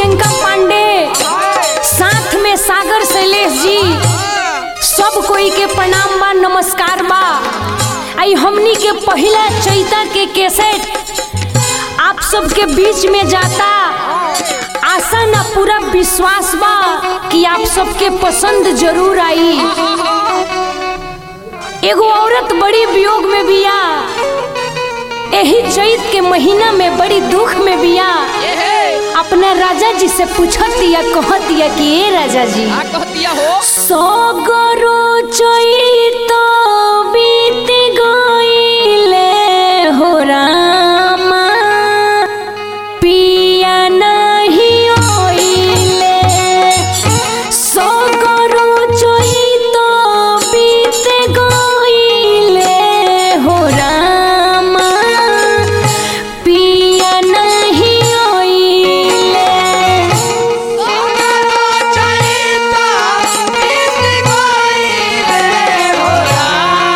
प्रियंका पांडे साथ में सागर शैलेश जी सब कोई के प्रणाम बा नमस्कार बा आई हमनी के पहला चैता के कैसेट आप सबके बीच में जाता आशा ना पूरा विश्वास बा कि आप सबके पसंद जरूर आई एगो औरत बड़ी वियोग में बिया यही चैत के महीना में बड़ी दुख में बिया अपना राजा जी से पूछत या कहत या कि ए राजा जी आ कहतिया हो सगरो चैत बीत गइले हो रामा पिया नहीं ओइले सगरो चैत बीत गइले हो रामा पिया नहीं ओइले चैता बीत गइले हो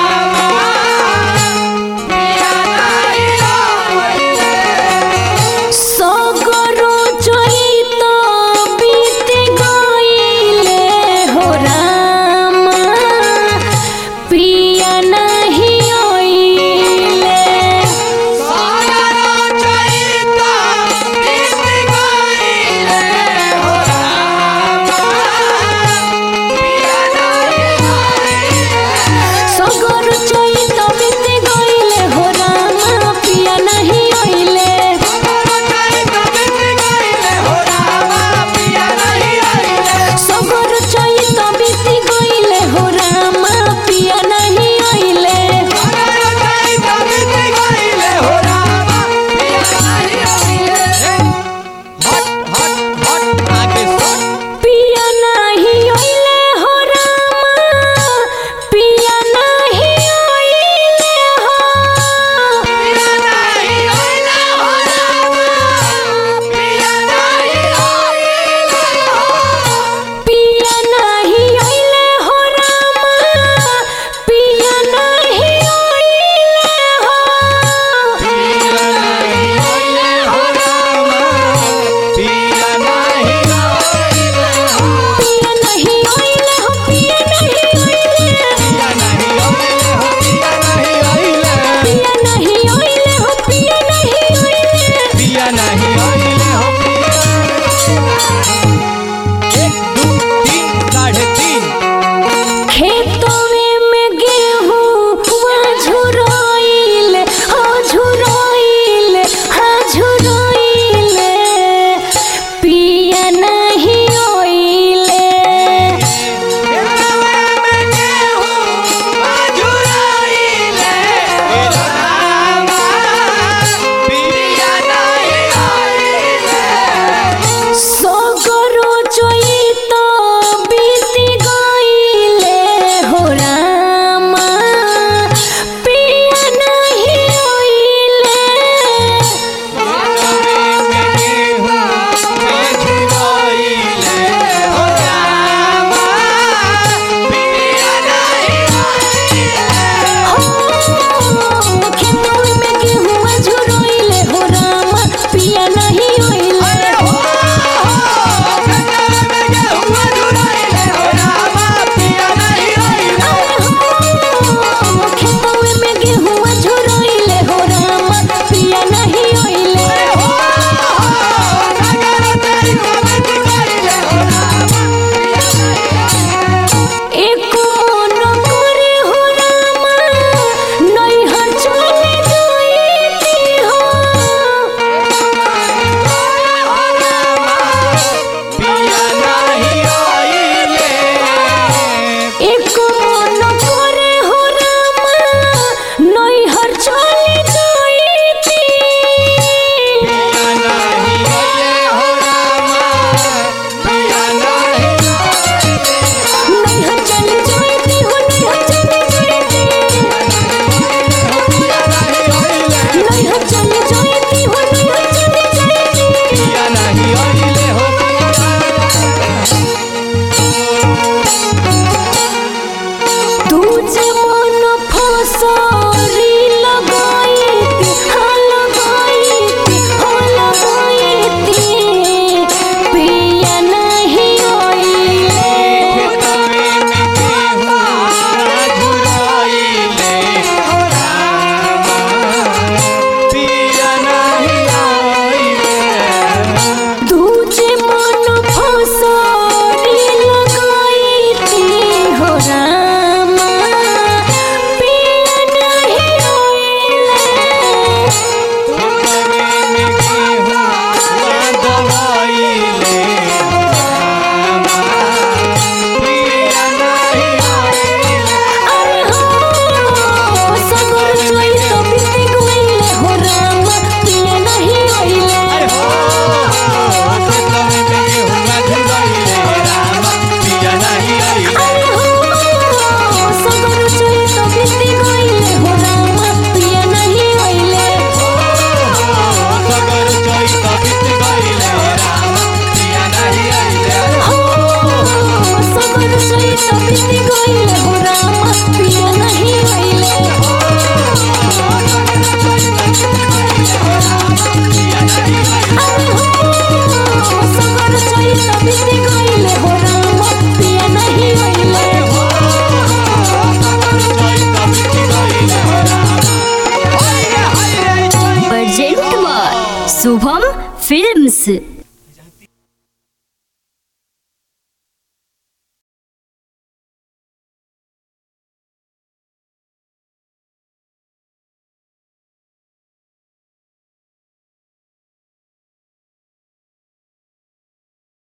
से